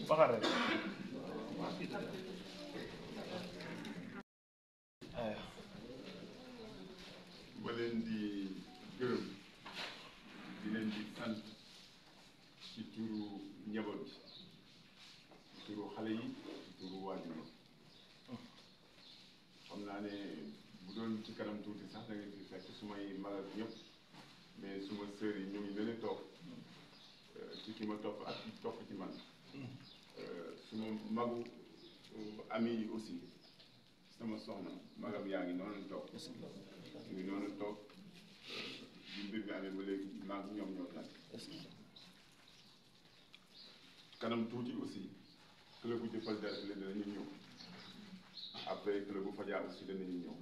waxal rek aywa ma leen di gërëm di leen di sant ci turu njaboot bi ci turu xale yi ci turu waajur yi xam naa ne bu doon ci kanam tuuti sax da ngeen fi fekk su may magal ñëpp mais suma sœur yi ñu ngi leen a toog ci ki ma topp ak ci topp ci man suma magu ami yi aussi sama soxna magam yaa ngi noonu toog ñu ngi noonu toog bi mbir mi amee ba léegi maag ñoom ñoo nag kanam tuuti aussi club bu jëppal dara leen danañu ñëw après club bu Fadia aussi danañu ñëw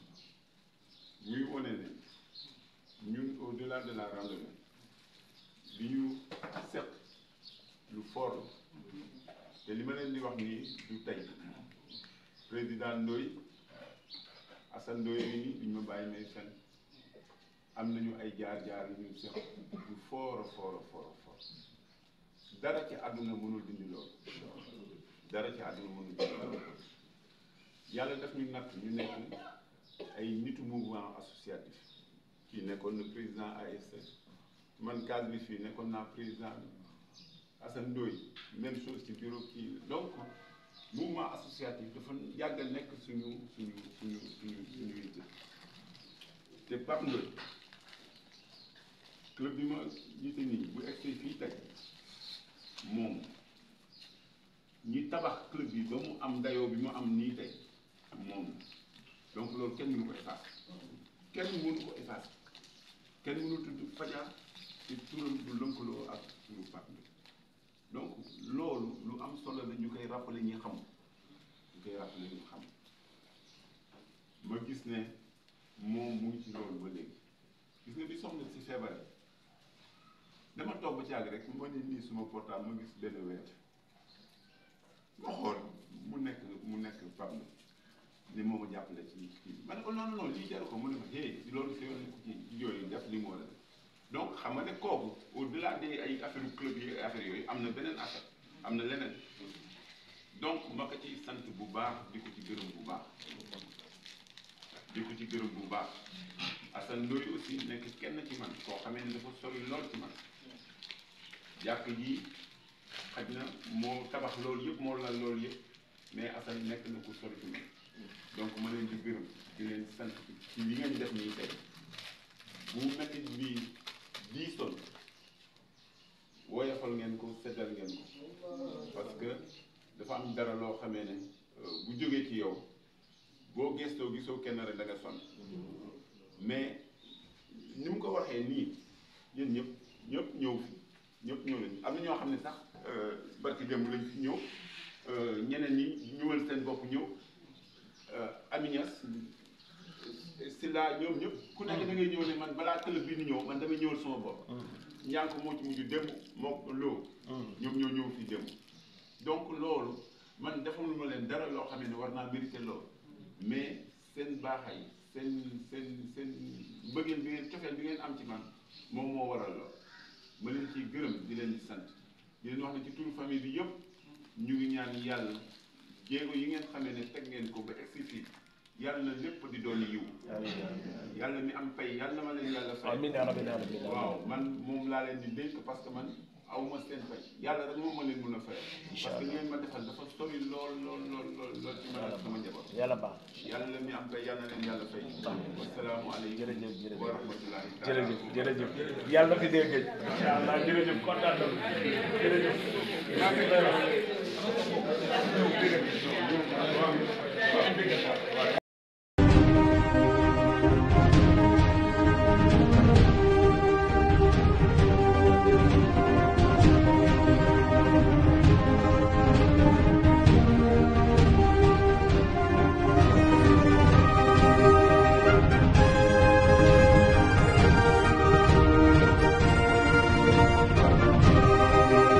ñuy wone ne ñun au delà de la randonnée li ñu seq lu fort la te li ma leen di wax nii du tey président Ndoye Assane Ndoye yi nii duñ ma bàyyi may fen am nañu ay jaar-jaar yu ñu seq lu fort a fort a fort a fort dara ci àdduna mënul dindi loolu dara ci àdduna mënul dindi loolu yàlla daf ñu natt ñu nekk ay nitu mouvement associatif kii nekkoon na président ASC man cadre bi fii nekkoon naa président Assane Ndoye même chose ci bureau kii donc mouvement associatif dafa yàgg a nekk suñu suñu suñu suñu suñu yitte te Pape Ndoye club bi ma jiite nii bu egsee fii tey moom ñi tabax club bi ba mu am dayoo bi mu am nii tey moom donc loolu kenn mënu ko effacer kenn mënu ko effacer kenn mënu tudd Fadia te turam du lënkaloo ak turu Pape Ndoye donc loolu lu am solo la ñu koy rappeler ñi xam ñu koy rappeler ñu xam ma gis ne moom mu ngi ci loolu ba léegi gis nga bi soxna si feebar dama toog ba ci àgg rek ma ne nii suma portable ma gis benn weer ma xool mu nekk mu nekk Pape Ndoye ni moo ma jàppale ci kii ma ne ko non non non lii jaru ko mu ne ma hey loolu si yoon ci yooyu def li mu war a def donc xam nga ne kooku au delà des ay affaire club yi affaire yooyu am na beneen affaire am na leneen donc ma ko ciy sant bu baax di ko ci gërëm bu baax di ko ci gërëm bu baax Assane Ndoye aussi nekk kenn ci man koo xamee ne dafa sori lool ci man jàkk ji xaj na moo tabax loolu yëpp moo lal loolu yëpp mais Assane nekk na ko sori ci man donc ma leen di gërëm di leen sant ci li ngeen def nii tey bu métit bi diisoon woyofal ngeen ko seddal ngeen ko parce que dafa am dara loo xamee ne bu jógee ci yow boo gestoo gisoo kenn rek da nga sonn mais ni mu ko waxee nii yéen ñëpp ñëpp ñëw fi ñëpp ñëw nañu am na ñoo xam ne sax barki démb lañ fi ñëw ñeneen ñi ñëwal seen bopp ñëw Aminias si laa ñoom ñëpp ku nekk da ngay ñëw ne man balaa club bi ni ñëw man damay ñëwal sama bopp njànk moo ci mujj démb moo loo ñoom ñoo ñëw fii démb donc loolu man defaluma ma leen dara loo xam ne war naa mérité loolu mais seen baaxay seen seen seen mbëggeel bi ngeen cofeel bi ngeen am ci man moom moo waral lool ma leen ciy gërëm di leen di sant di leen wax ne ci turu famille bi yëpp ñu ngi ñaan yàlla jéego yi ngeen xamee ne teg ngeen ko ba egsi fii yàlla na lépp di doon yiw yàlla mi am pay yàlla na ma leen yàlla fay amiin yaa rabbi yaa rabbi waaw man moom laa leen di dénk parce que man aw ma seen fay yàlla rek moom ma leen mën a fay parce que li ngeen ma defal dafa sori lool lool lool lool lool ci man ak sama njaboot yàlla baax yàlla mi am pay yàlla na leen yàlla fay wasalaamualeykum jërëjëf jërëjëf wa rahmatullahi jërëjëf jërëjëf yàlla na fi dee gëj incha allah jërëjëf kontaan na jërëjëf maa ngi lay wax